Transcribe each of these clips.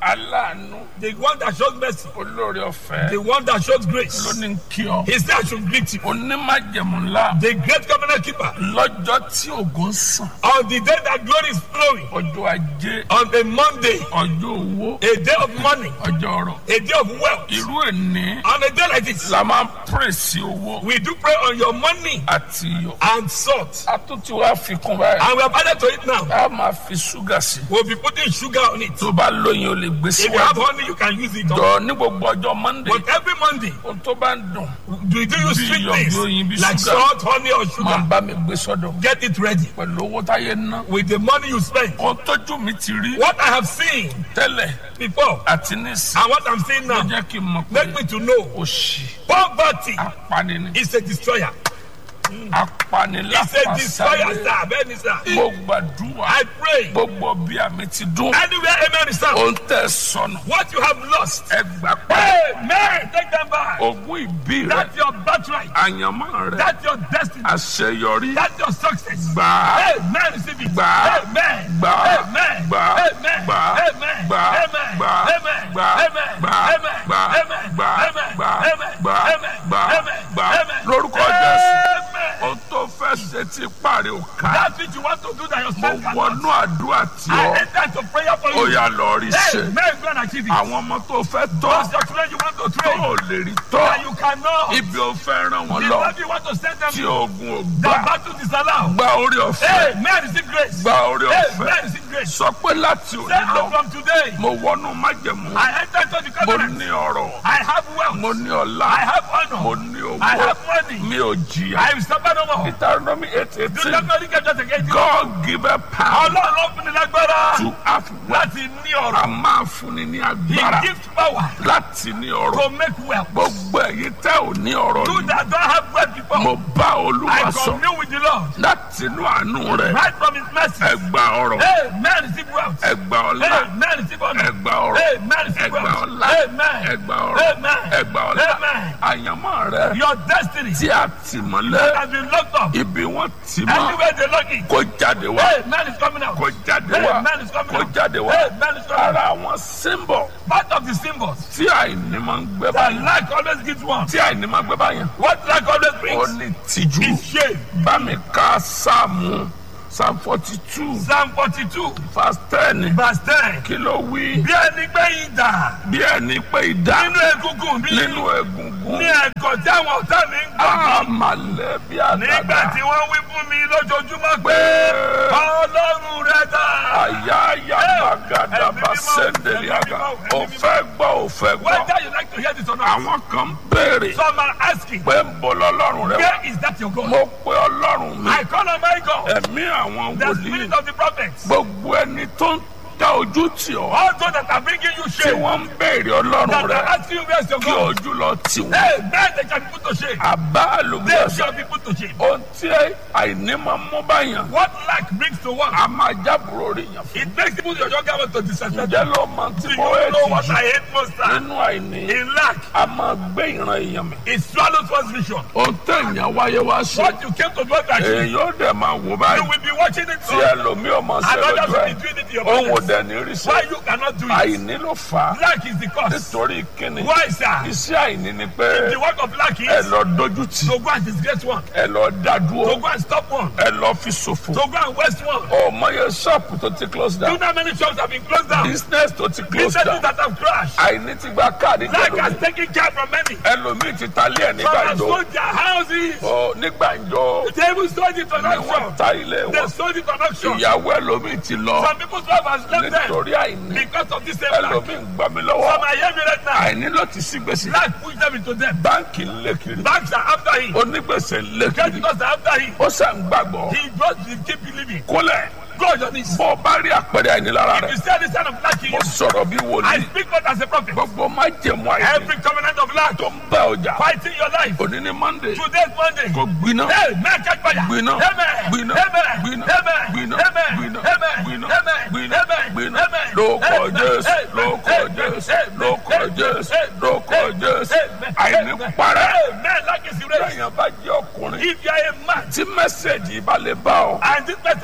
aláàánú the one that shows mercy, olórí ọ̀fẹ́ the one that shows grace. ló ní kí ọ He said I should greet you. onímájẹ̀mú ńlá The great covenant keeper. lọ́jọ́ tí ògo ń sàn On the day that glory is flowing. ọjọ́ ajé On a Monday, ọjọ́ owó a day of money, ọjọ́ ọrọ̀ a day of wealth. irú ẹni On a day like this, la máa ń pèsè owó we do pray on your money àti iyọ̀ and salt. a tún ti wá fi kún báyìí And we have added to it now. a máa fi ṣúgà sí We'll be putting sugar on it. tó bá lóyin o lè gbé If you have síwájú honey, you can use it. on- jọ ní gbogbo ọjọ́ monday But every Monday, ohun tó bá ń dùn do you do use Bí sweet iyọ̀, bí oyin, bí things like sugar. salt, honey, or máa sugar? ń bá mi gbé sọ́dọ̀ Get it ready pẹ̀lú owó táyé ná with the money you spend. ohun tójú mi ti rí What I have seen tẹ́lẹ̀ before àti nísìn and what I'm seeing ló now jẹ́ kí n mọ̀ pé make me to know òṣì poverty apani ni is a destroyer. apani It's a destroyer, lápasáré sir. Bẹ́ẹ̀ni, sir. mo gbàdúrà I pray gbogbo bí àmì ti dún anywhere, amen, is sound. ohun tẹ̀ sọnù What you have lost, ẹgbà pa amen, take them back. ogún ìbí rẹ That's your birthright. àyànmọ́ rẹ That's your destiny. àṣeyọrí That's your success. gbà á Amen. Receive it. Gbà á. Amen. Gbà á. Amen. Gbà á. Amen. Gbà á. Amen. Gbà á. Amen. Gbà á. Amen. Gbà á. Amen. Gbà á. Amen. Gbà á. Amen. Gbà á. Amen. Gbà á. Amen. Gbà á. Amen. Gbà á. Amen. Gbà á. Amen. lórúkọ jésù Amen. ohun tó fẹ́ ṣe ti parí ò ká That's what you want to do that your mo son cannot. wọnú àdúrà tí I ọ enter into prayer for ó you. yà lọ rí ṣe Amen. Go and achieve it. àwọn ọmọ tó fẹ́ tọ́ Those your children you want to tó train ò lè rí that tọ́ you cannot. ibi ò fẹ́ ràn wọ́n The lọ love you want to send them tí to. ogun ò The gbà battle disallow. gba orí ọ̀fẹ́ Amen. Receive grace. gba orí ọ̀fẹ́ Amen. Receive grace. sọ pé láti Say òní lọ out from today. mo wọnú májẹ̀mú I enter into the mo covenant. ní ọrọ̀ I have wealth. mo ní ọlá I have mo honor. ní I owó have money. mi ò jìyà I will suffer no more. Deuteronomy eight Do eighteen not only get just again. God give a power Ọlọ́run ló fún ni lágbára to have wealth láti ní ọ̀rọ̀. a máa fún ni ní He agbára gives power láti ní ọrọ̀ to make wealth. gbogbo ẹ̀yin tẹ́ ò ní ọrọ̀ You ni that don't have wealth before, mo bá olúwa I sọ commune with the Lord. láti inú àánú rẹ̀ Right from his mercy. ẹ gba ọrọ̀ Amen. Receive wealth. ẹ gba ọlá Amen. Receive honor. ẹ gba ọrọ̀ Amen. Receive ẹ gba wealth. ọlá Amen. ẹ gba ọrọ̀ Amen. ẹ gba ọlá Amen. àyànmọ́ rẹ̀ Your destiny tí a tì mọ́lẹ̀ has been locked up. ibi wọ́n tì mọ́ Anywhere they lock it. kó jáde wá Amen is coming out. kó jáde wá Amen is coming kó out. jáde wá Amen is coming ara out. àwọn símbọ̀ Part of the symbols tí àìní máa ń gbé that báyìí lack always gives one. tí àìní máa ń gbé báyìí What lack always ó brings ní tìjú is shame. bá mi ká sáàmù psalm forty two Psalm 42, verse ten verse 10. kí ló wí Bí ẹni gbé ìdà bí ẹni pé ìdá nínú egungun mi nínú egungun ní ẹ̀kọ́ tí àwọn ọ̀tá mi ń gbà mí. àmàlẹ́ bí Nígbà àdàdà tí wọ́n wí fún mi lójoojúmọ́ pé Ọlọ́run rẹ̀ dà. àyà àyà bàgàdà bá sẹ́ndẹ̀lì àgà ò fẹ́ gbọ́ ò fẹ́ gbọ́ Whether you like to hear this or not, àwọn kan ń béèrè some are asking, pé ń bọ̀ lọ́lọ́run rẹ wá where is that your God? mo pe ọlọ́run mi I call on my God, ẹ̀mí àwọn the wòlíì spirit of the prophets. gbogbo ẹni tó ń dá ojú tì ọ́ All those that are bringing you tí shame, wọ́n ń béèrè ọlọ́run that rẹ are asking you where's your kí God. ojú lọ tì wọ́n Hey, man, they shall be put to shame. àbá They àlùbọ́sà shall be put to shame. ohun tí àìní máa ń mú báyàn What lack brings to one, a máa jábúrò rí yàn fún it makes people your younger one to disrespect ǹjẹ́ you. ló máa ti Do you mọ know what ètì I hate most? sir? nínú àìní In lack, a máa gbé ìran èèyàn mi it swallows one's vision. ohun tẹ̀yàn wáyé wá ṣe What you came to do to achieve, èèyàn ó dẹ̀ máa wò you báyìí will be watching it tí so ẹlòmíì ọmọ ṣe and others lójú will ẹ̀ be doing it to your òun ò brothers. dẹ̀ ní rí ṣe Why you cannot do it? àìní ló fà á Lack is the cause. nítorí kíni Why, sir? iṣẹ́ àìní ni pé The work of lack ẹ is lọ dojú tì to go and disgrace one, ẹ lọ dá to dúró go and stop one, ẹ lọ fi ṣòfò to go and waste one. ọmọ yẹn ṣọ́ọ̀pù tó ti close Do down you know how many shops have been closed down? business tó ti close Businesses down that have crashed. àìní ti gba káàdì Lack has jẹlómi taken care from many. ẹlòmíì ti ta ilé ẹ̀ Some nígbà have ìjọ sold their houses. ọ nígbà ìjọ They even sold it on ni wọ́n auction. ta ilé They wọn sold it on auction. ìyàwó ẹlòmíì ti lọ Some people's life has left them nítorí àìní because of this same lack. ẹlòmíì ń gbà mí Some lọ́wọ́ are hearing me right now. àìní ló ti sí gbèsè Lack pushed them into debt. báńkì ń lé kiri Banks are after him. onígbèsè ń lé Just kiri because they're after him. ó sàn gbàgbọ́ He just will keep believing. kólẹ̀ Go on your knees. bọ́ ọ bá rí àpẹẹrẹ àìní lára If rẹ̀ you see this kind of lack in mo you, sọ̀rọ̀ bí I wòlíì speak not as a prophet. gbogbo má jẹ̀mú àìní Every covenant of lack tó ń bá ọjà fighting your life. òní ní monday Today's Monday. kò gbiná Hey, man, catch fire. gbiná Amen. gbiná Amen. gbiná Amen. gbiná Amen. gbiná Amen. gbiná Amen. gbiná Amen. gbiná Amen. lóko Amen. jésù Amen. lóko Amen. jésù Amen. lóko Amen. jésù Amen. lóko jésù Amen. àìní Amen. parẹ́ Amen. Like is erased. èèyàn bá jẹ́ ọkùnrin If you are a man tí mẹ́sẹ̀gì bá lè bá ọ and this message meets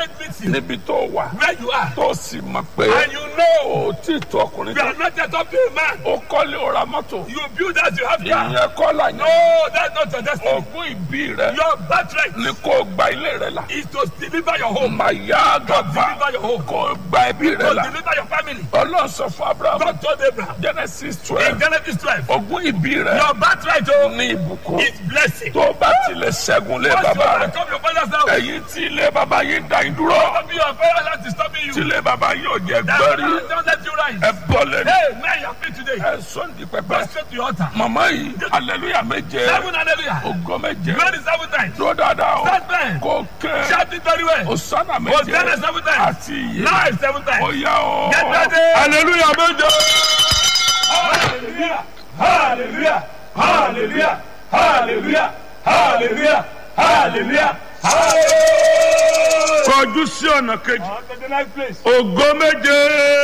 you. níbi tó wà Where you are. tó sì mọ̀ pé And you know ó tí tó ọkùnrin you tó are not yet up to a man. ó kọ́lé ó ra mọ́tò You build as you have car. ìyẹn kọ́ là No, yẹn that's not your destiny. ogún ìbí rẹ Your birthright ni kò gba ilé rẹ la is to deliver your home. màyà gàba Deliver your home. kò gba ẹbí rẹ To la deliver your family. ọlọ́run sọ fún abraham God told Abraham genesis in twelve Genesis 12. ogún ìbí rẹ Your birthright oh, ní ìbùkún is blessing. tó bá tilẹ̀ ṣẹ́gun lé Once you bàbá rẹ overcome your father's house, ẹ̀yin tí ilé bàbá yín dá yín dúró don't be your father's house is stopping tí you. ilé bàbá yín ò jẹ́ That gbẹ́rí father don't let you rise. ẹ bọ́ lẹ́nu Hey, man, you are free today. ẹ sọ́ndì pẹpẹ Go straight to your altar. màmá yìí aleluya méje Seven hallelujah. ògo méje Glory seven times. dúró dáadáa o Stand there. kò kẹ́ Shout it very well. osana méje Hosanna seven times. àti iye Live seven ó times. yá o Get ready. aleluya méje. Hallelujah. Hallelujah. Hallelujah. Hallelujah. Hallelujah. Hallelujah. Hallelujah. kọjú sí ọ̀nà kejì On to the next place. ògo méje.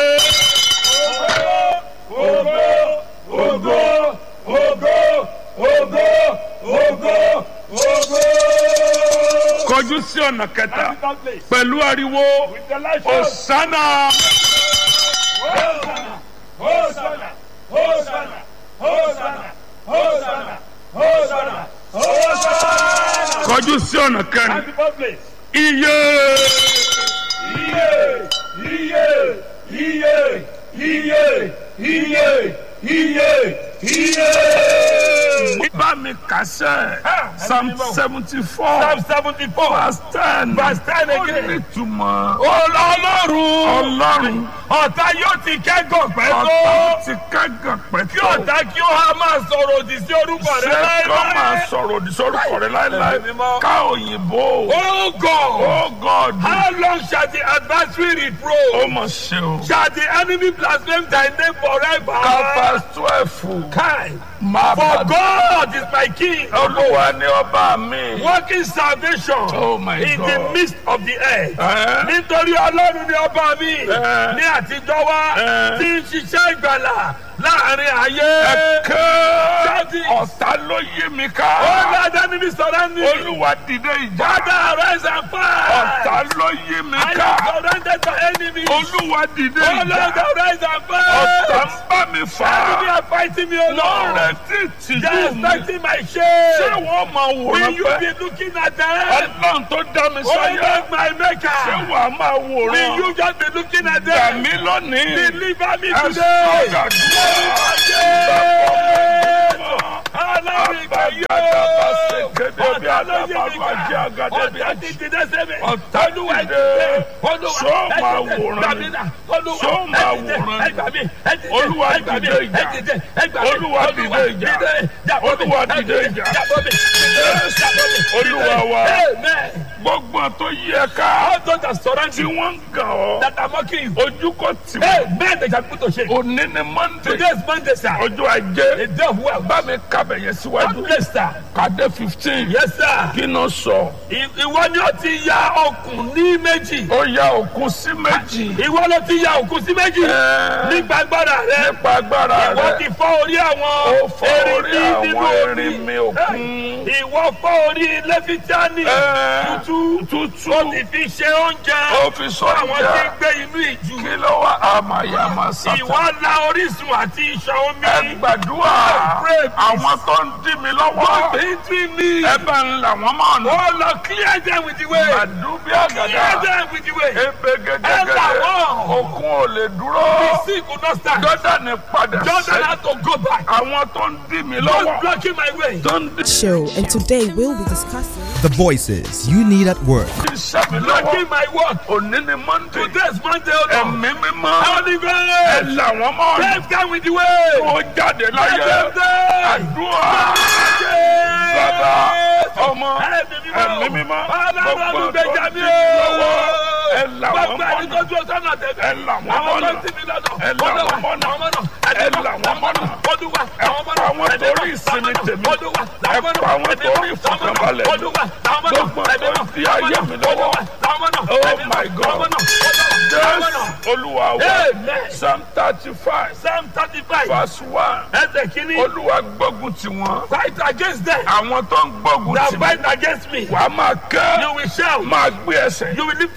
Ogo, ogo, ogo, ogo, ogo, ogo. kọjú sí ọ̀nà kẹta That place. pẹ̀lú ariwo With the light of osana. Hosanna, Hosanna, Hosanna, Hosanna, Hosanna, Hosanna, Hosanna. kọjú sí ọ̀nà kẹrin And the fourth place. iye. Iye, iye, iye, iye, iye, iye, iye. bá mi kàṣẹ psalm seventy four Psalm seventy-four. verse ten Verse 10 ó again. ní ìtumọ̀ Ọlọ́run. ọlọ́run Ọ̀tá yóò ti kẹ́gàn pẹ́ ọ̀tá tó. ti kẹ́gàn Kí pẹ̀tọ́ ọ̀tá kí ó há máa sọ̀rọ̀ òdì sí orúkọ rẹ ṣé kọ́ máa láéláé. sọ̀rọ̀ òdì sórúkọ rẹ láéláé Ẹ̀mí mímọ́. ká òyìnbó Oh God. oh God How long shall the adversary ó reproach? mọ̀ ṣe o Shall the enemy blaspheme thy name forever? kápá twelve Kai. máa For bá God is my king, olúwa ní ọba mi working salvation Oh my in God. the midst of the earth. Ẹ́, Nítorí Ọlọ́run ni ọba mi Ẹ́. ní àtijọ́ wá Ẹ́. tí ń ṣiṣẹ́ ìgbàlà láàrin ayé. ẹ̀kẹ́ Daddy. ọ̀tá ló yí mi ká All the enemy surrounding me. olúwa dìde ìjà Father, arise and ọ̀tá fight. ló yí mi I ká am surrounded by enemies. olúwa dìde Oh Lord, ìjà arise and ọ̀tá fight. ń bá mi fà Enemy á are fighting me, O Lord. lọ́rẹ̀ tí They tìjú are mi expecting my ṣé shame. wọ́n máa Will wòran you pẹ́ be looking at them? ọlọ́run tó dá mi Oh sáyé Lord, my ṣé maker. wàá máa Will wòran you just be looking at gbà them? mí lónìí Deliver me ẹ today. sọ̀rọ̀ Aláwọ̀ ìgbà yóò. Ọ̀tá ló yé mi ká. Ọ̀tá ti dìde sẹ́mi. Ọ̀tá Olúwa dìde. dìde. Olúwa Ṣó ẹ máa dìde. wòran Gbà ni? mí là. Olúwa Ṣó ẹ máa dìde. wòran Ẹ ni? gbà mí. Ẹ dìde. Olúwa Ẹ gbà mí. dìde ìjà. Ẹ dìde. Ẹ gbà mí. Olúwa dìde ìjà. Jàbọ́ mi. Olúwa Ẹ dìde ìjà. Jàbọ́ mi. Jàbọ́ mi. Olúwa wa. Amen. gbogbo tó yẹ ká All those that surround tí you wọ́n ń gàn ọ́ that are mocking you. ojú kò tì wọ́n Amen. They shall put to shame. òní ni monday Today is Monday, sir. ọjọ́ A ajé day of wealth. bá mi kábẹ̀ yẹn síwájú God bless, sir. kàdé fifteen Yes, sir. kí ló sọ I- Ìwọ ni ó ti ya okùn ní méjì. ó ya òkun sí méjì Ìwọ ló ti ya òkun sí méjì. Ẹ́. Nípa agbára rẹ. nípa agbára Ìwọ ti rẹ fọ́ orí àwọn ó fọ́ orí erinmi nínú àwọn omi. erinmi òkun Ìwọ fọ́ orí lẹ́fítíánì. Ẹ́. Tútú. tútù Ó ti fi ṣe oúnjẹ. ó fi sọ Fún àwọn tí ń ìjà gbé inú ìjù. kí ló wá àmàyàmà sátà Ìwọ la orísun àti ìṣàn omi. ẹ gbàdúrà pray, please. àwọn tó ń dí mi lọ́wọ́ Between me. ẹ bá ń là wọ́n mọ́ ọ̀nà Oh Lord, clear them with the way. àdúbí Clear àgàdà them with the way. ebe Ẹ là gẹ́gẹ́gẹ́ wọ́n. òkun ò lè dúró The sea could not stand. jọ́dánì padà Jordan sẹ́yìn had to go back. àwọn tó ń dí mi Don't lọ́wọ́ blocking my way. tó ń dí show, and today we'll be discussing. The voices you need at work. iṣẹ́ mi lọ́wọ́ Blocking my work. òní ni monday Today's Monday, oh Lord. ẹ̀mí mímọ́ Holy ẹ Ghost. là wọ́n mọ́ ọ̀nà Take them with the way. tó jáde láyé Let them die. àdúrà bàbá ọmọ ẹ̀mí mímọ́ Ọlọ́run gbogbo tó ń olùgbèjà dí mi mi lọ́wọ́ ẹ là wọ́n Gbogbo mọ́ ẹni ọ̀nà tó dúró sọ́nà tẹ̀lé. ẹ là wọ́n Àwọn mọ́nà tó ń tì mí lọ́nà. ẹ là Olúwa, wọ́n mọ́nà àwọn mọ́nà. ẹ là wọ́n mọ́nà Olúwa, ẹ àwọn mọ́nà. pa àwọn Ẹ̀mí torí mọ́, ìsinmi àwọn tèmi mọ́nà. Olúwa, ẹ àwọn mọ́nà. pa àwọn Ẹ̀mí torí mọ́, ìfọ̀kànbalẹ̀ mi Olúwa, àwọn mọ́nà. gbogbo Ẹ̀mí tó mọ́, di ayé mi lọ́wọ́ Olúwa, àwọn mọ́nà. Oh Ẹ̀mí mọ́, my God. àwọn mọ́nà. Àwọn jésù mọ́nà. olúwa wa Amen. psalm thirty five Psalm thirty-five. verse one Ẹsẹ̀ kìíní. olúwa gbógun ti wọn Fight against them. àwọn tó ń gbógun That ti mi fight against me. wàá máa You kẹ́ will shout. máa gbé ẹsẹ̀ You will lift your tó legs. bá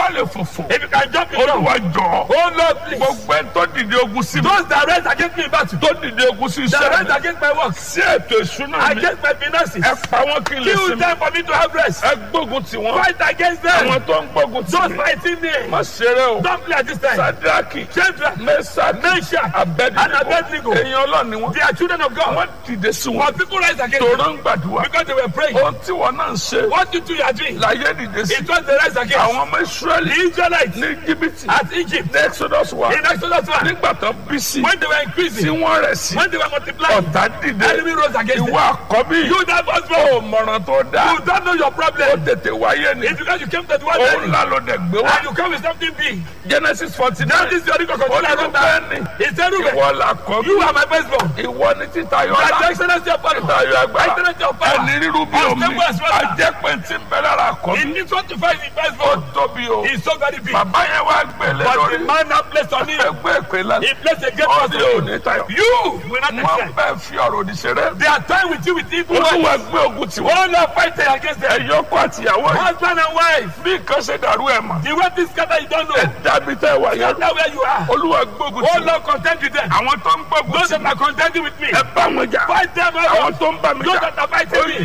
bá lè fòfò If you can jump it olúwa down. jọ Oh Lord, please. gbogbo ẹni tó dìde ogun sí mi Those that rise against me in battle. tó dìde ogun sí That iṣẹ́ rise mi against my work. sí ètò ìṣúná mi Against my finances. ẹ pa wọn kí n lè Kill sinmi them for me to have rest. ẹ gbógun tì wọn Fight against them. àwọn tó ń gbógun tì Those mí fighting me. má ṣeré o Don't play at this time. sadraki Children, mẹsàkì Meshach, and abẹnigo Abednego. èèyàn ọlọ́ni wọn They are children of God. wọn dìde sí wọn But people rise against tòrọ them ń gbàdúrà because they were praying. ohun tí wọn náà ń ṣe What you two are doing, láyé dìde sí it was the rise against àwọn ọmọ the israẹli Israelites ní jìbìtì at Egypt ní exodus wa in Exodus 1. nígbà tó bí sí When they were tí increasing, wọ́n rẹ̀ sí when they were multiplying, ọ̀tá dìde enemy rose against ìwọ them. àkọ́bí You that was ò wrong. mọ̀ràn tó dáa You don't know your ó problem. tètè wáyé ni It's because you came to the one òun day ńlá ló dẹ̀ gbé wá and you come with something big. genesis forty That nine is your record. ó ní Continue ló like that. bẹ́ẹ̀ ni It's a Reuben. ìwọ làkọ́bí You are my firstborn. ìwọ ni títayọ That's the ọlá excellence of power. títayọ agbára Excellence of power. ẹni rírú bí omi Unstable as water. ajẹ́pẹ̀ tí ń bẹ lára àkọ́bí He needs one to find the ó firstborn. tóbi o He's so very big. bàbá yẹn wá gbélé But lórí the man now placed on him, ẹgbẹ́ ìpè lánàá he placed a great ó trust ní on òní you. tayọ You will not wọ́n accept. bẹ́ẹ̀ fi ọ̀rọ̀ òdì ṣeré They are toying with you with evil olúwa words. gbé ogun tiwọn All are fighting against them. ẹ̀yọ́kọ́ àtìyàwó yìí Husband and wife. bí nǹkan ṣe dàrú ẹ̀ mọ̀ The way this scatter you don't ẹ know. dàbí tẹ́ ẹ wà yẹn That's where you are. olúwa gbógun Oh tiwọn Lord, contend with them. àwọn tó ń gbógun Those tiwọn that are contending with me. ẹ bá wọn jà Fight them àwọn out. tó ń bá mi Those jà that are fighting me.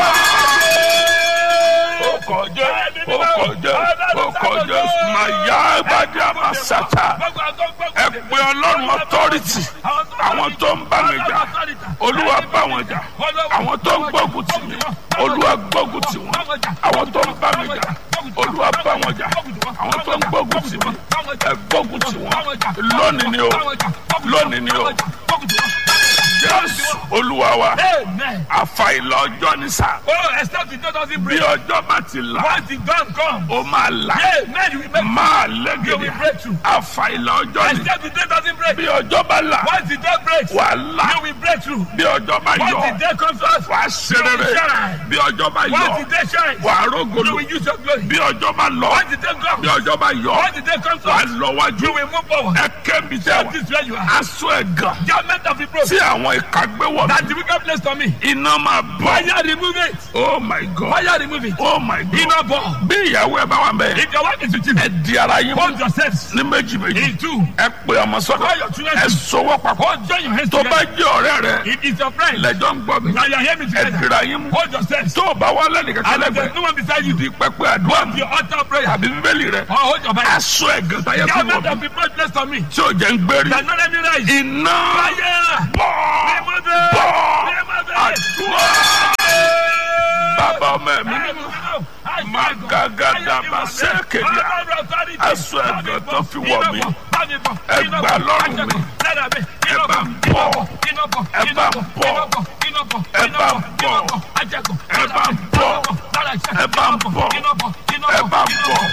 ó kọjá ó kọjá ó kọjá màyà ìbàdí àmàsàtà ẹ pé ọlọ́run authority àwọn tó ń bá mi jà olúwa bá wọn jà àwọn tó ń gbógun tì mí olúwa gbógun tì wọn àwọn tó ń bá mi jà olúwa bá wọn jà àwọn tó ń gbógun tì mí ẹ gbógun tì wọn lónìí ni o lónìí ni o jésù olúwa wa Amen. àfàìlà ọjọ́ ní sà Oh, except the door doesn't bí break. ọjọ́ bá ti là Once the dawn comes, ó máa là Amen. You will make máa you will lẹ́gẹ̀dẹ̀ break through. àfàìlà ọjọ́ ní Except the day doesn't break. bí ọjọ́ bá là Once the day breaks, wà là you will break through. bí ọjọ́ bá Once yọ the day comes to us, wà á ṣe rere bí ọjọ́ bá yọ once the day shines, wà á you rógolo will use your glory. bí ọjọ́ bá lọ Once the day bí comes, ọjọ́ bá yọ once the day comes to wà á us, lọ wájú you will move forward. ẹ kẹ́mi tẹ́ That wà is where you are. aṣọ ẹ̀gàn Judgment of the tí broken. àwọn ìka gbé wọ̀ That mí the wicked place to me. iná máa bọ̀ Fire remove it. oh my god Fire remove it. oh my god Iná bọ̀. bí ìyàwó ẹ bá wà mẹ́ẹ̀ If your wife is with you, ẹ di ara yín mú hold yourselves ní méjì méjì in two. ẹ pè ọmọ sọ́dọ̀ Call your children ẹ to- sọwọ́ papọ̀ Hold join your hands tó bá together. jẹ́ ọ̀rẹ́ rẹ If it's your friend, lẹ́jọ́ ń gbọ́ mi now you are hearing me ẹ together. dira yín mú Hold yourselves. tó o bá wà lẹ́nu kankan And if there's lẹ́gbẹ̀ẹ́ no one beside you, di pẹpẹ àdúrà mi your altar prayer. tàbí bíbélì rẹ Or hold your Bible. aṣọ ẹ̀gàn táyé fi Judgment wọ̀ of mí the broken place to me. tí ò jẹ́ ń gbérí That not let me rise. iná Fire. bọ̀ Remove it. bọ̀ Remove it. àdúrà bàbá ọmọ mi Magadaba sẹ́kẹ̀díà. Aṣọ ẹ̀gàn tó fi wọ̀ mí. Ẹ gbà lọ́rùn mi. Ẹ bá ń bọ̀. Ẹ bá ń bọ̀. Ẹ bá ń bọ̀. Ẹ bá ń bọ̀. Ẹ bá ń bọ̀. Ẹ bá ń bọ̀.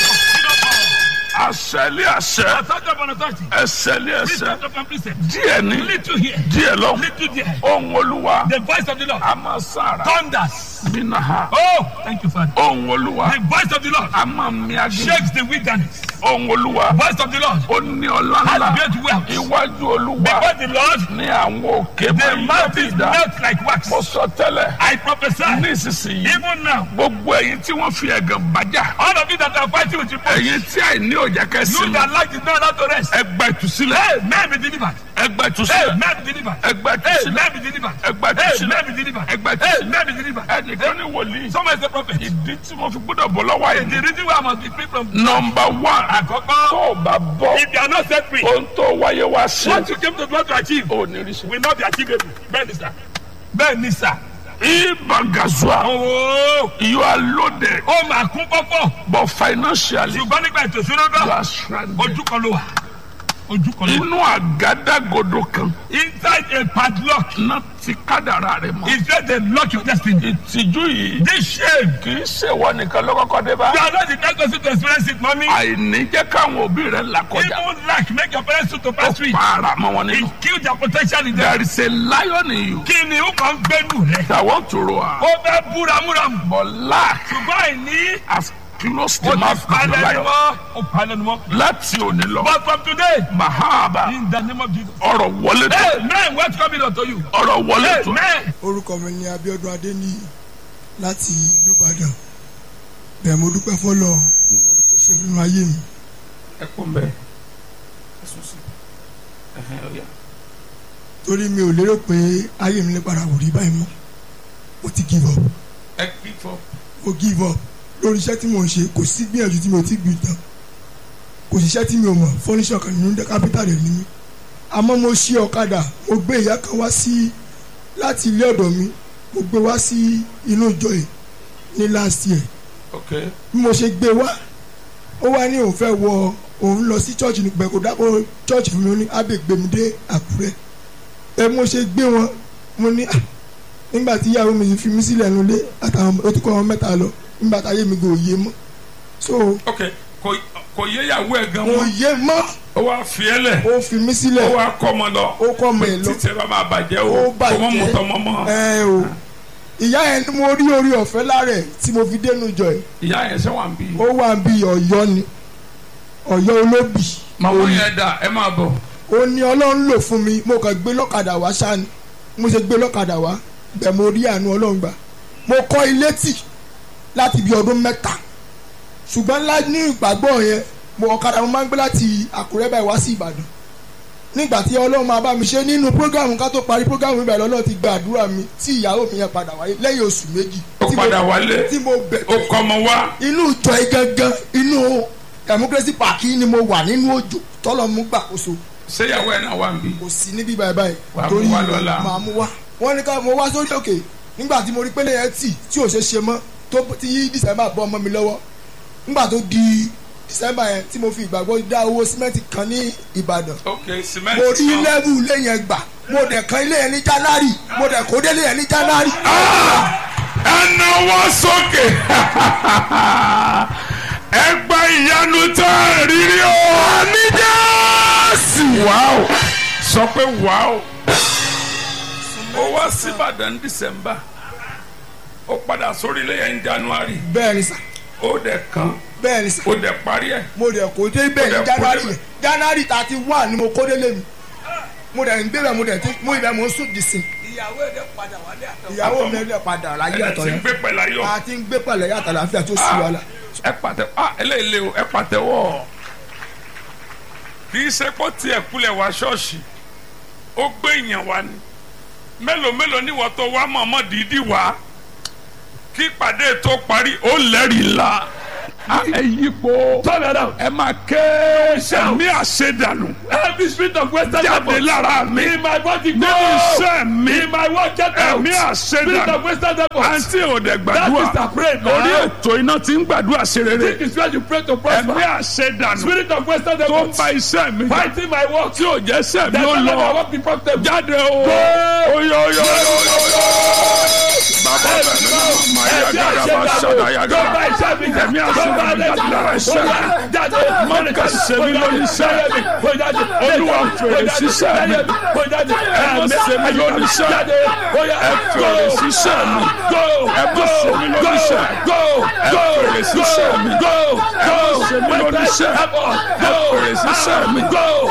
Àṣẹlé àṣẹ. Ẹsẹ̀lé ẹsẹ̀. Díẹ̀ ní. Little here, Díẹ̀ lọ. little there. Ohun olúwa. The voice of the Lord A máa sára. thunders. Bínú ha. Oh, thank you, Father. Ohun olúwa. The voice of the Lord A máa mi agé. shakes the wilderness. Ohun olúwa. Voice of the Lord Ó ní ọlá has ńlá. great wealth. Iwájú olúwa. Before the Lord, Ní àwọn òkè máa the ń yọ mountains dídá. melt like wax. Mo sọ tẹ́lẹ̀. I prophesy, Nísinsìnyí. even now, Gbogbo ẹ̀yin tí wọ́n fi ẹ̀gàn bàjá. all of you that are fighting with your body, Ẹ̀yin tí àìní òjá you kẹ́sì mi. that like the not allowed to rest. Ẹgbẹ́ ìtúsílẹ̀. Hey, man be delivered. Ẹgbẹ́ Hey, ìtúsílẹ̀. man be delivered. Ẹgbẹ́ Hey, ìtúsílẹ̀. man be delivered. Ẹgbẹ́ Hey, ìtúsílẹ̀. man be delivered. Ẹgbẹ́ Hey, ìtúsílẹ̀. man be delivered. Ẹnìkan ní wòlíì. Someone is a prophet. Ìdí tí mo fi gbọ́dọ̀ bọ̀ lọ́wọ́ The àìní. reason why I must be free from Nọmba one. Àkọ́kọ́, Tó o bá bọ́. if you are not set free, Ohun tó wáyé wá sí. what you came to do to achieve Ò ní rí sí. will not be achievable. Bẹ́ẹ̀ ni sà. Bẹ́ẹ̀ ni sà. Ibagazua. Owó You are loaded. ó máa kún pọ́pọ́. But financially. Ṣùgbọ́n nígbà ètò ìṣúná You náà, are stranded. ojú kan ló wà. Ojú kan ló wà. Inú àgádágodo kan. Inside a padlock Náà ti kádàrá rẹ̀ mọ́. is where they lock your destiny. Ìtìjú yìí. This shame. Kì í ṣèwọ nìkan ló kọ́kọ́ dé bá. You are not the next person to experience it, mommy. Àìní jẹ́ káwọn òbí rẹ̀ là kọjá. Even lack make your parents to Ó pass through. para mọ́ wọn It nínú. kill their potential in them. There is a lion in you Kí ni ó kàn ń gbẹ́nu rẹ̀? that want to roar. Ó fẹ́ búramúramù. But lack Ṣùgbọ́n àìní has closed ó the ti mouth of the palẹ̀ ni lion. wọ́n. Ó palẹ̀ ni wọ́n. Láti òní lọ. But from today, Mahaba in the name of Jesus. ọ̀rọ̀ wọlé tó. Hey, man, what's coming unto you? ọ̀rọ̀ wọlé Hey, tó. man. orúkọ mi ni Abíọ́dún Adéníyì láti ìlú Ìbàdàn bẹ́ẹ̀ mo dúpẹ́ fọlọ ṣe nínú ayé mi ẹ kún bẹ́ẹ̀ ẹ sùn sí ẹ̀hẹ́n ọ̀yà. torí mi ò lérò pé ayé mi lè padà wò rí báyìí mọ́ mo ti give up ẹ kí fọ. mo give up lórí iṣẹ́ tí mo ń ṣe kò sí gbìyànjú tí mo ti gbìn tán kò sí iṣẹ́ tí mi ò mọ̀ fọ́níṣọ̀ kan nínú kápítà rẹ̀ ní mi àmọ́ mo ṣe ọ̀kadà mo gbé ìyá kan wá sí láti ilé ọ̀dọ̀ mi mo gbé wá sí inú ìjọ yìí ní last year ok bí mo ṣe gbé wá ó wá ní òun fẹ́ wọ òun lọ sí church ní pẹ̀kọ́ dákọ̀ church fún mi ó ní ábẹ́ gbé mi dé àkúrẹ́ ẹ mo ṣe gbé wọn mo ní "Ah, nígbà tí ìyàwó mi fi mí sílẹ̀ nulẹ̀ àtàwọn ó ti kọ́ wọn mẹ́ta lọ nígbà táyé mi kò yé mọ́ so ok kò kò yé ìyàwó ẹ̀ gan kò mọ́ yé mọ́ ó wá fi ẹ́ lẹ̀ ó fi mí ó sílẹ̀ wá kọ́ ọmọ lọ ó kọ́ ọmọ ẹ̀ lọ títí ẹ bá máa bàjẹ́ o Ó kò mọ́ bàjẹ́. mọ́tọ́ mọ́ mọ́ ẹ o ìyá yẹn ni mo rí orí ọ̀fẹ́ lára ẹ̀ tí mo fi dénú jọ ẹ̀ ìyá yẹn ṣe wà ń bí. ó wà bí ọ̀yọ́ ni ọ̀yọ́ olóbì màmá yẹn dà ẹ máa bọ̀ ó ní ọlọ́run lò fún mi mo kàn gbé lọ́kadà wá ṣáni mo ṣe gbé lọ́kadà wá bẹ́ẹ̀ mo rí àánú ọlọ́run gbà mo kọ́ ilé tì láti bí ọdún mẹ́ta ṣùgbọ́n ńlá ní ìgbàgbọ́ yẹn mo ọ̀kadà mo máa ń gbé láti àkúrẹ́ báyìí wá sí ìbàdàn nígbà tí ọlọ́run máa bá mi ṣe nínú prógámù ká tó parí prógámù ibà lọ́lọ́ ti gba àdúrà mi tí ìyàwó mi yẹn padà wáyé lẹ́yìn oṣù méjì ó tí mo- padà wálé tí mo bẹ̀ ó kọ́ ọmọ wá inú ìjọ yìí gangan inú democracy park yìí ni mo wà nínú òjò tọ́lọ́ mú gbàkóso ṣé ìyàwó ẹ̀ náà wà ń bí. kò sí níbí báyìí báyìí Wàá mú wá lọ́la. màá mú wá wọ́n ní ká mo wá sórí òkè nígbà tí mo rí pélé yẹn tì tí ò ṣe ṣe mọ́ tó ti yí december bọ́ ọmọ mi lọ́wọ́ nígbà tó di december yẹn tí mo fi ìgbàgbọ́ dá owó símẹ́ǹtì kan ní ìbàdàn ok cement mo rí náà. lẹ́bù ilé yẹn gbà mo dẹ̀ kan ilé yẹn ní january mo dẹ̀ kó délé yẹn ní january. ẹnà wọ́n sókè ẹgbẹ́ ìyanu tá a rírí o àmì jẹ́sì wàá sọ pé wàá ó wá sí Ìbàdàn ní December ó padà sórí ilé yẹn ní January bẹ́ẹ̀ ni sà ó dẹ̀ kan bẹ́ẹ̀ ni sà ó dẹ̀ parí ẹ̀ mo dẹ̀ kó dé bẹ́ẹ̀ Mo ní dẹ̀ kó january débẹ̀. yẹn january thirty one ni mo kó délé mi mo dẹ̀ ń gbé bẹ́ẹ̀ mo dẹ̀ ti mo ibẹ̀ mo ń sùn dìsìn ìyàwó ẹ̀ dẹ̀ padà wálé àtọ̀. ìyàwó mi ẹ̀ padà láyé ẹ̀ àtọ̀ ti yẹn gbé pẹ̀lú ayọ̀ a ti ń gbé pẹ̀lẹ́ yàtọ̀ láfíà tó sì wà lá. ẹ pàtẹ ah eléyìí lé o ẹ pàtẹ́wọ́ kì í ṣe pọ́ tiẹ̀ kulẹ̀ wá ṣọ́ọ̀ṣì ó gbé èèyàn wá ni mélòó mélòó níwọ̀n tó wá mọ̀ọ́mọ́ dídí wá kí ìpàdé tó parí ó lẹ́rìí ńlá Ah, ẹ yípo ẹ máa ké ẹ̀mí àṣedànù every spirit of western jáde lára mi in my body go nínú iṣẹ́ mi in my work get out ẹ̀mí spirit of àṣedànù western devil àǹtí òde that gbàdúrà is the prayer orí now ètò iná ti ń gbàdúrà ṣe rere think is where you pray to ẹ̀mí prosper àṣedànù spirit of western tó devil ń ba iṣẹ́ mi jà fighting my work tí ò jẹ́ sẹ́ mi that ó is why my lọ work be profitable jáde o oyo oyo oyo bàbá bẹ̀ mi náà máa yá gàdá bá ṣàdá yá tó bá gàdá iṣẹ́ mi ẹ̀mí àṣedànù jáde lára iṣẹ́ mi jáde mọ́nìkà ṣe mí lórí iṣẹ́ olúwa fèrè síṣẹ́ mi ẹ̀mí ṣe mí lórí iṣẹ́ ẹ fèrè síṣẹ́ mi ẹ bá ṣe mí lórí iṣẹ́ ẹ fèrè síṣẹ́ mi ẹ bá ṣe mí lórí iṣẹ́ ẹ fèrè síṣẹ́ mi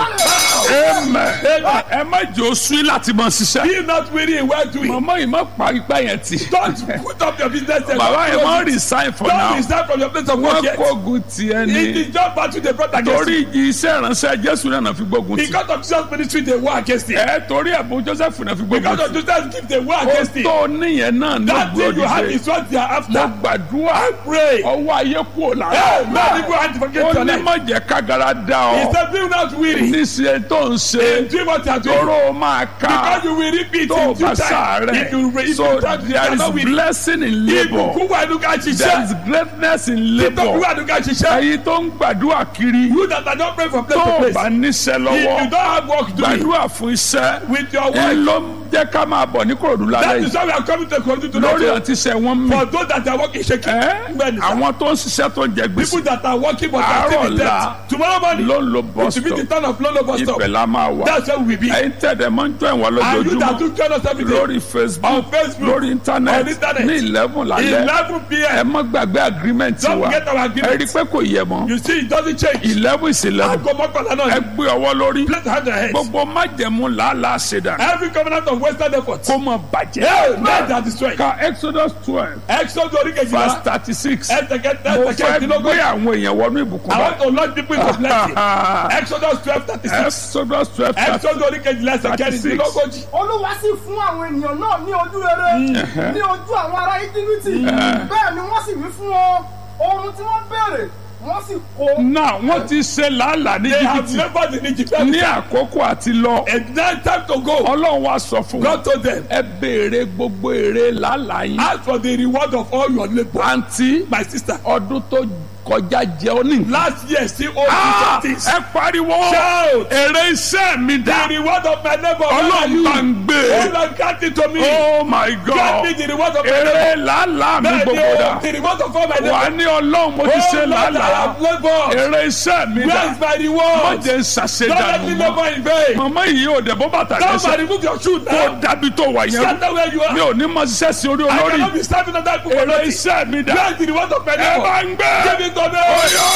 amen ẹ má jẹ́ oṣù láti mọ ṣiṣẹ́ Be not weary in well doing. mọ̀mọ́ yìí má parí pẹ́ yẹn tì Don't put up your business there. bàbá yẹn má Don't resign for Don't now resign from your place of wọ́n work yet. kógun tiẹ̀ It ni is just battle they brought against torí you. igi iṣẹ́ ìránṣẹ́ jésù náà fi gbógun tì Because of Jesus ministry they war against it. ẹ torí ẹ̀bùn joseph náà fi gbógun Because tì of Jesus gift they war ó against it. tó níyẹn náà ní That thing you have ògbódìde is what they are mo after. gbàdúrà Pray. ọwọ́ ayé kúrò Hey, lára man, people have to forget ó your ní life. má jẹ́ kágara dá He ọ said, be not weary. níṣẹ́ tó ń ṣe In doing what you are doing. tóró máa ká Because you will repeat tó in bá due time. sàárẹ̀ If you if so you try to there is cannot win. blessing in labour Ibùkún wà ní ká there is ṣiṣẹ́. greatness in Títọ́ labour wà ní ká ṣiṣẹ́. èyí tó ń gbàdúrà kiri You that are not praying from place tó to o place. bá níṣẹ́ If you lọ́wọ́ don't have work doing gbàdúrà fún iṣẹ́ with your ẹ work, ló ń jẹ́ ká máa bọ̀ ní kòròdú lálẹ́ that yìí is why we are coming to Kogi to lórí know àti iṣẹ́ wọn mi for those that are working shaking. ẹ́ Bẹ́ẹ̀ni sir. àwọn tó ń ṣiṣẹ́ tó ń jẹ People gbèsè that are working but are Àárọ̀ still in ọ̀la debt. Tomorrow morning, ló ń lo it bus will be the stop turn of Lolo bus stop. ibẹ̀ la máa wà That's where we will be. ẹ̀yin tẹ̀dẹ̀ máa ń jọ ìwà And you that lójoojúmọ́ do join us every day. lórí facebook On Facebook, lórí on internet internet, ní eleven lálẹ́ 11 ẹ p.m. má gbàgbé agreement Don't wa forget our ẹ rí i agreement. pé kò yẹ mọ́ You see, it doesn't change. eleven is eleven Aago mọ́kànlá ẹ náà. gbé ọwọ́ lórí Place hand on your head. gbogbo májẹ̀mú làálàá ṣèdá Every covenant of wasted effort. kó mọ bàjẹ́. Hey, men that destroy. ka exodus twelve Exodus orí verse kejìlá. thirty six. Ẹsẹ̀ kẹta mo ẹsẹ̀ fẹ́ gbé kẹtìlógún. àwọn èèyàn wọnú ìbùkún I want báyìí. to launch people into blessing. Exodus twelve thirty six. exodus twelve thirty Exodus orí kejìlá ẹsẹ̀ 36. kẹrìndínlógójì. olúwa sì fún àwọn ènìyàn náà ní ojú rere ní ojú àwọn ará íjíbítì bẹ́ẹ̀ ni wọ́n sì wí fún wọn ohun tí wọ́n béèrè wọ́n sì kó. náà wọ́n ti ṣe làálàá ní They have jìbìtì labored in Egypt. ní àkókò àti lọ. And now time to go. ọlọ́run wa sọ fún wọn. God told them, ẹ béèrè gbogbo èrè làálàá yín. ask for the reward of all your labour. àǹtí My sister, ọdún tó kọjá jẹ ọ ní. last year still owe Ah, me things. ẹ pariwo Shout. èrè iṣẹ́ mi The dá. reward of my labour. ọlọ́run bá ń Oh gbé. Lord, grant it to me. oh my Grant god me the reward of my labour. èrè làálàá mi Bẹ́ẹ̀ ni gbogbo o, dá. the reward of all my wà á labour. ní ọlọ́run mo ti Oh ṣe Lord, I làálàá. have laboured. èrè iṣẹ́ mi Where dá. is my má reward? jẹ́ ń Don't let me ṣàṣedànù mọ́. labour in vain. màmá yìí ò dẹ̀ bọ́ bàtà Somebody lẹ́sẹ̀. remove your shoe kó now. dábì tó wà yẹn. Stand where you mi are. ò ní mọ ṣiṣẹ́ sí orí I olórí. cannot be serving under people for èrè nothing. iṣẹ́ mi dá. Where is the reward of my ẹ bá labour? ń gbé. Give it to me.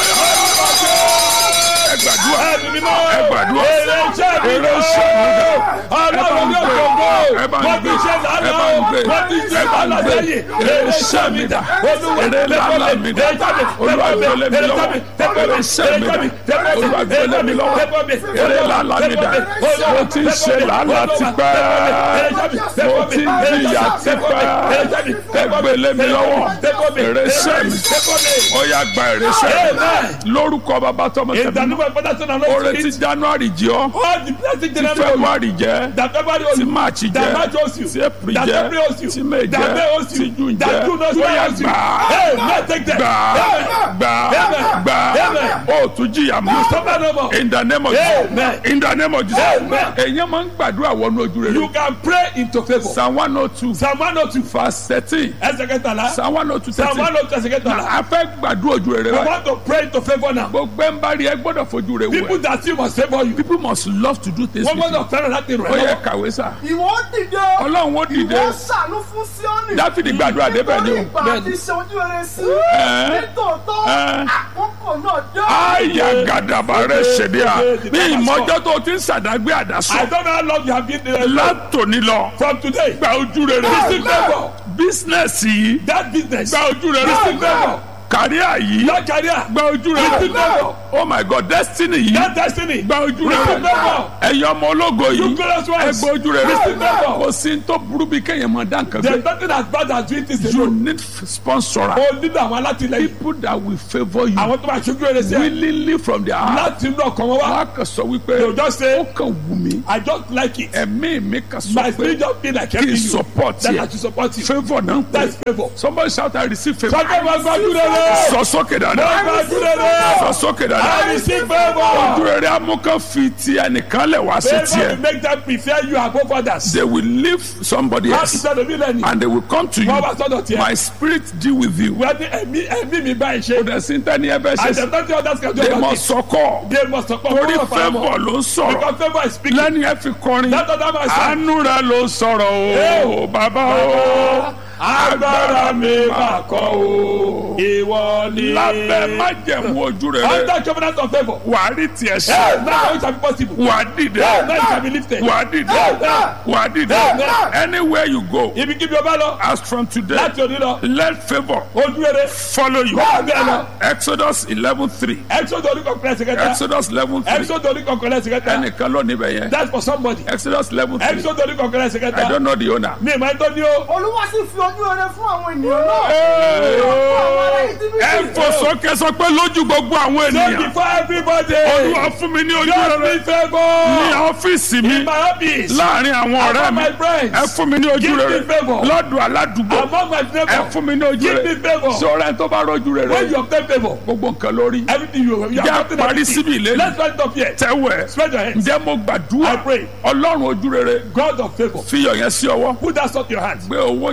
ẹ gbàdúrà. Ẹ̀mí mímọ́. ẹ gbàdúrà. Èrè iṣẹ́ mi èrè iṣẹ́ mi dá. Ọlọ́run ní ògbóngbò. ẹ bá ń Wọ́n ti gbé. ṣe ẹ bá lánàá. ń gbé. Wọ́n ti ṣe ẹ bá ń lánàá gbé. sẹ́yìn. èrè iṣẹ́ mi dá. Olúwa èrè làálàá mi dá. olúwa gbélé mi lọ́wọ́. èrè iṣẹ́ mi dá. olúwa gbélé mi lọ́wọ́. èrè làálàá mi dá. mo ti ń ṣe làálàá tipẹ́. mo ti ń jìyà tipẹ́. ẹ gbélé mi lọ́wọ́. èrè iṣẹ́ mi. ó yá gba èrè iṣẹ́ mi. lórúkọ bàbá tọmọ tẹ̀mí. oore ti january jẹ́ ọ́. ti february jẹ́. ti march jẹ́. ti april jẹ́. ti may jẹ́. ti june jẹ́. ó yá gbà á. gbà á. gbà á. ó tún jìyà mọ́. in the name of Amen. jesus. in the name of jesus. Amen. èyàn máa ń gbàdúrà wọnú ojú rere. You can pray into favour. psalm one oh two Psalm one oh two. verse thirteen. Ẹsẹ̀ kẹtàlá. psalm one oh two Psalm thirteen. one oh two ẹsẹ̀ kẹtàlá. a fẹ́ gbàdúrà ojú rere We wa. want to pray into favour now. gbogbo ẹ̀ ń bá rí ẹ gbọ́dọ̀ fojú rẹ People wẹ̀. that see must favour you. people must love to do things Wọ́n with you. gbọ́dọ̀ fẹ́ràn láti rẹ̀ ó yẹ lọ́wọ́. kàwé sá. ìwọ ó dìde ọlọ́run ó dìde. ìwọ ó ṣàánú fún síọ́nì dáfídì gbàdúrà débẹ̀ ni nítorí o. ìgbà àti ṣe ojú rere sí Ẹ́. nítòótọ́ Ẹ́. àkókò náà dé. àyà gàdàbà rẹ ṣèdí à ní ìmọ̀jọ́ tó ti ń sàdágbé I àdásọ don't know how long you have been there. látòní lọ From today. gba ojú rere Receive favour. bísínẹ́sì yìí That business. gba ojú rere Receive favour. kàríà yìí That career. gba ojú Receive rere favour. oh my god destiny yìí That destiny. gba ojú Receive rere favour. ẹ̀yin ọmọ ológo You yìí glorious ẹ ones. gba ojú rere Receive favour. kò sí ní tó burú bí kéèyàn máa dá nǹkan There is gbé nothing as bad as doing things you alone. need sponsor O nílò àwọn alátìlẹyìn. people that will favour you Àwọn tó máa ṣojú rere sí ẹ. willingly from their heart Láti inú ọkàn wọn wá. wọn á kàn sọ They wípé will just say, ó kàn wù mí I just like it. ẹ̀mí mi kàn sọ My pé spirit just feel like kí helping n you. support That I yẹ should support you. favour náà ń That pè is favour. somebody shout I receive favour Sọ́kẹ́ máa gbájú rere. sọ sókè Máa dáadáa gbájú rere. sọ sókè I dáadáa receive ojú favour. rere amúkan fi ti ẹnìkan lẹ̀ wá sí Favour will tiẹ̀ make them prefer you above others. they will leave somebody Láti else sọ̀rọ̀ mi lẹ́nu. and they will come to you Wọ́n wá sọ́dọ̀ tiẹ̀. my spirit deal with you Wọ́n ní ẹ̀mí ẹ̀mí mi báyìí kò ṣe. dẹ̀ sí tẹ́ni ẹ bẹ́ ṣe And sí the thirty others can do they about must it. sọkọ They must support torí one of our favour more. ló ń sọ̀rọ̀ Because favour is speaking. lẹ́ni ẹ fi kọrin That other man said, àánú rẹ ló sọ̀rọ̀ o bàbá o agbára mi máa kọ́ o. Ìwọ ni. lábẹ́ májẹ̀mú ojú rere Under covenant of favour. wà á rí tiẹ̀ Hey, ṣe now it shall be possible. wà á dìde Hey, now it shall be lifted. wà á dìde wà á dìde anywhere you go Ibi kíbi ọba lọ. as from today Láti òní lọ. let favour Ojú rere. follow you Bẹ́ẹ̀ bẹ́ẹ̀ lọ. exodus eleven three Exodus orí kọ̀ọ̀kan ẹsẹ̀ kẹta. exodus eleven three Exodus orí kọ̀ọ̀kan ẹsẹ̀ kẹta. ẹnìkan ló níbẹ̀ yẹn That's for somebody. exodus eleven three Exodus orí kọ̀ọ̀kan ẹsẹ̀ i kẹta. don't know the owner. Mi ìmọ̀ ẹ̀tọ́ ni o. olúwa sì fi ojú rere fún àwọn ènìyàn náà. Hey! àwọn ará íjíbítì. ẹ fò sókè sọ pé lójú gbogbo àwọn Say ènìyàn before everybody. olúwa fún mi ní ojú Just rere be favour. ní ọ́fíìsì mi In my office. láàrin àwọn ọ̀rẹ́ Among mi my friends. ẹ fún mi ní ojú Give me rere favour. lọ́dọ̀ aládùúgbò Among my ẹ neighbours. fún mi ní ojú Give me rere favour. sọ̀rọ̀ ẹ tó bá rọ́jú rere When you obtain favour. gbogbo nǹkan lórí Everything you you Jẹ́ have gotten parí everything. síbi ìlérí. Let's start it up here. tẹ́wẹ̀ Spread your hands. ǹjẹ́ mo gbàdúrà I pray. ọlọ́run ojú rere God of favour. fiyọ̀ yẹn sí ọwọ́ Put that salt in your hands. gbé owó yẹn lé Let's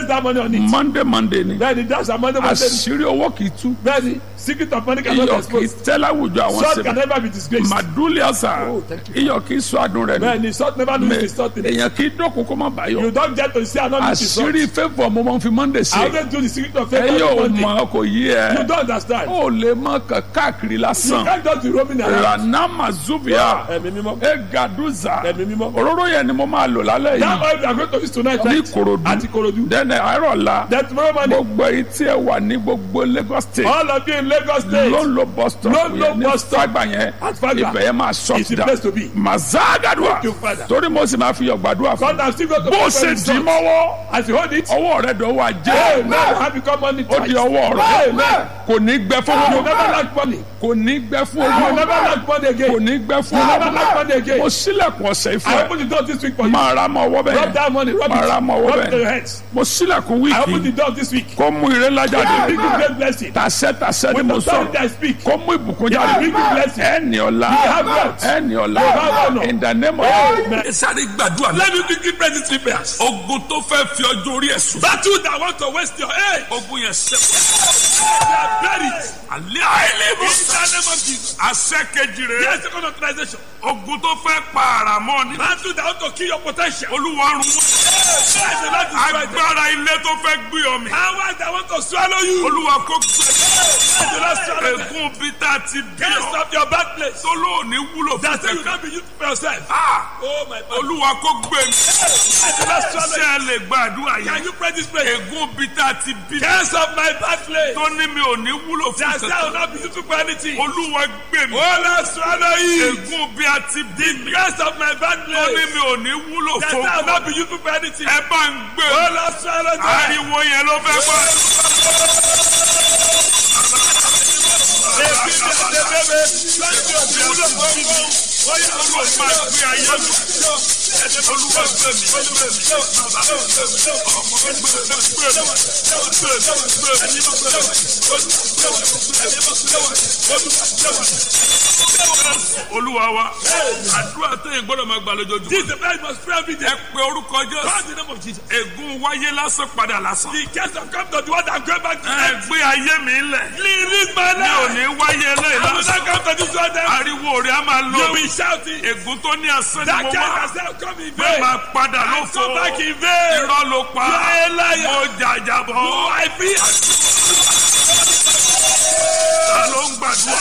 waste that money on it. monday monday ni bẹ́ẹ̀ni that's our money money. àṣírí owó kì í tú bẹ́ẹ̀ni secret of money cannot be iyọ̀ kì í exposed. tẹ́ láwùjọ àwọn salt can sèbè never be disgraced. màdúlì àṣà Oh, thank iyọ̀ kì í sọ adùn rẹ̀ nù bẹ́ẹ̀ni salt never lose the salt in it. èèyàn kì í dọ́kun kó má bàyọ̀ you don get to see another piece of àṣírí fẹ́fọ̀ mo máa ń fi monday I ṣe always do the secret of ẹ faith yóò on Monday. mọ kò yí You ẹ don't understand. ó lè mọ kàn káàkiri You lásán can't just be roaming around. ranama zubia Ẹ̀mí mímọ́. egaduza Ẹ̀mí mímọ́. òróró yẹn ni mo máa lò lálẹ́ That yìí oil we are going to use tonight ní right? Ìkòròdú Àti Korodu. dẹ́nẹ̀ àárọ̀ la Then tomorrow morning, gbogbo èyí tí ẹ wà ní gbogbo Lagos state all of you in Lagos State. ló ń lo bus stop Ló ń lo yẹn ní bus stop. Fagba yẹn At Fagba. ibẹ̀ yẹn máa shut It's the down place to be. mazagadua Thank you, Father. torí mo sì máa fi yọ̀ gbàdúrà fún God has still got to bó pray ṣe for dì his son. mọ́wọ́ As you hold it, ọwọ́ rẹ dọ̀wọ́ hey, ajé now have become money ó di twice. ọwọ́ rẹ Amen. kò ní gbẹ fún You owó never lack money. kò ní gbẹ fún You owó never lack money kò again. ní gbẹ fún You never lack owó money again. mo sílẹ̀kùn ọ̀sẹ̀ I ìfọ̀ open the door this week for you. máa ra mọ́ ọwọ́ Rub bẹ́ẹ̀ that money, rub máa ra it, mọ́ ọwọ́ rub it to your bẹ́ẹ̀ heads. mo sílẹ̀kùn I open the wíìkì door this week. kó mú ire ńlá jáde Bring you great blessing. tàṣẹ tàṣẹ ni With mo authority sọ I speak. kó mú ìbùkún Yeah, jáde bring you blessing. ẹni ọ̀la have wealth. ẹni ọ̀la You have honor. in the name of Amen. ẹ sáré gbàdúrà Let me quickly pray these three prayers. ogun tó fẹ́ fi ọjọ́ orí ẹ̀ sùn. Battle that want to waste your age. ogun yẹn ṣe. They are buried. alẹ́ àìlèbó. In the name of Jesus. àṣẹ kejì rẹ̀. Yes, second authorization. ogun tó fẹ́ pa ara mọ́ ni. Battle that want to kill your potential. olúwa run wọ́n. Yes, the Lord destroy them. agbára ilé tó fẹ́ gbé ọ mi. Power that want to swallow you. olúwa kó gbé. Yes, the Lord swallow them. egun bí tá a ti bí Cast ọ. off your bad place. tó lóòní wúlò fún That say you tẹ̀kọ́. can't be used for yourself. Ah, Oh my God. olúwa kó gbé mi. Yes, the Lord swallow ṣé ẹ lè gbàdúrà you. Can yẹn. you pray this prayer? egun bí tá a ti bí. Cast off my bad place. tó ní mi ò ní wúlò fún That say I will tẹ̀kọ́. not be useful for anything. olúwa gbé mi. Oh Lord swallow you. egun bí a ti bí mi. Cast off my bad tó ní place. mi ò ní wúlò That fún say I will not tẹ̀kọ́. be useful for anything. ẹ bá ń gbé Oh mi. Lord swallow them. ariwo yẹn ló fẹ́ gbọ́. olúwa wa àdúrà tẹ̀yìn gbọ́dọ̀ máa gbà lójoojúmọ́. This is the very most prayer every day. ẹ pe orúkọ Call jésù the name of Jesus. ègún wáyé lásán padà lásán. The case of come to the one that go back to ẹ them. gbé ayé mi lẹ̀. Release my mi ò life. ní wáyé eléyìí I will lásán. not come to this one them. ariwo rẹ̀ á máa You lọ. will shout it. ègún tó ní asán ni That mo case wá. has now come in bẹ́ẹ̀ vain. máa padà I lófo. come back in vain. irọ́ ló pa. You are a liar. mo jàjàbọ̀. Oh, I feel. ta ló ń gbàdúrà.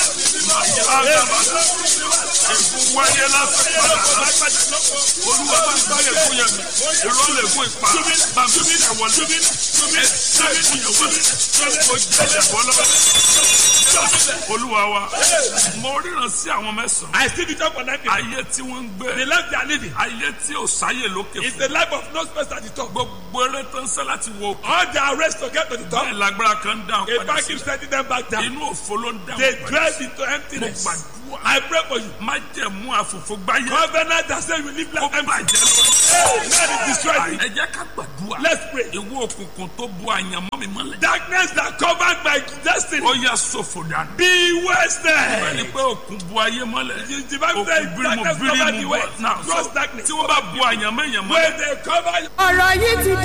ègún wáyé lásán padà lásán. olúwa bá gbá ègún yẹn mi. irọ́ lè gún ipa. bá mi fi ẹ̀wọ̀n lé. ẹ ṣe ègún yẹn wọlé. mo jàjàbọ̀ lọ́wọ́. olúwa wa mo ríran sí àwọn mẹ́sàn-án. I still be talk for nine people. ayé tí wọ́n ń gbé. The life they are living ayé tí ò sáyè lókè is fún. the life of no space at the top. gbogbo eré tó ń sẹ́ láti wo. All their race to get to the top. bẹ́ẹ̀ lágbára kan ń dáhùn A padà back sí. keeps sending them back down. inú òfo ló ń dáhùn They padà drive sí. into emptiness. mo gbàdúrà. I pray for you. má jẹ̀ mú àfòfò gbáyé. Covenant that say you live ó like empty. bàjẹ́ lọ. Hey, man is destroyed. ẹ jẹ́ ká gbàdúrà. Let's pray. ìwọ òkùnkùn tó bu àyànmọ́ mi mọ́lẹ̀. Darkness that covered my destiny. ó yà sọ̀fò dànù. Be ẹni wasted. pé òkun bu ayé mọ́lẹ̀. The Bible òkun says bírímù darkness covered the bírímù way. bọ̀. náà Gross sọ darkness. tí wọ́n bá bu àyànmọ́ èèyàn mọ́lẹ̀. When they cover you. ọ̀rọ̀ yìí ti